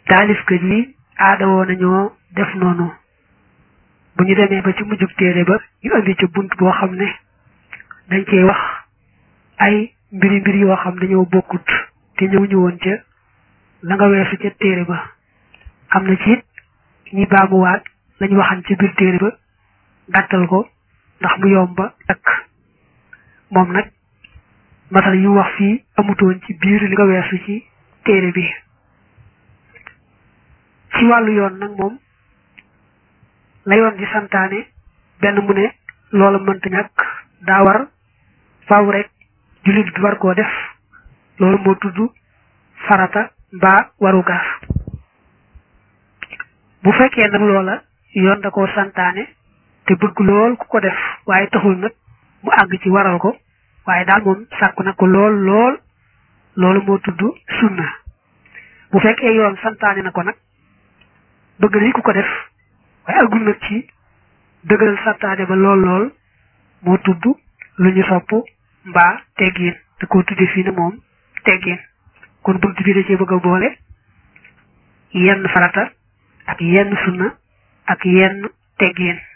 taalifkat yi aada woo nañoo def noonu bu ñu demee ba ci mujjug téere ba ñu indi ci bunt boo xam ne dañ cey wax ay mbiri mbir yoo xam dañoo bokkut te ñëw ñu woon ca la nga weesu ca téere ba am na ci it ñi baamuwaat lañ waxan ci biir téere ba gàttal ko ndax mu yomba takk moom nag masal yu wax fii amutoon ci biir li nga weesu ci téere bi ci wàllu yoon nag moom la yoon di santaane benn mu ne loola mënta ñàkk daa war faaw rek jullit bi war koo def loolu moo tudd farata mbaa warugar bu fekkee nag loola yoon da koo santaane te bëgg lool ku ko def waaye taxul nag mu àgg ci waral ko waaye daal moom sàkku na ko lool lool loolu moo tudd sunna bu fekkee yoon santaane na ko nag bëgg nañ ku ko def waaye àggul nag ci dëgëral santaane ba lool lool moo tudd lu ñu sopp mbaa teggiin da koo tudde fii ne moom teggiin kon bunt bi da cee bëgg a boole yenn farata ak yenn sunna ak yenn teggiin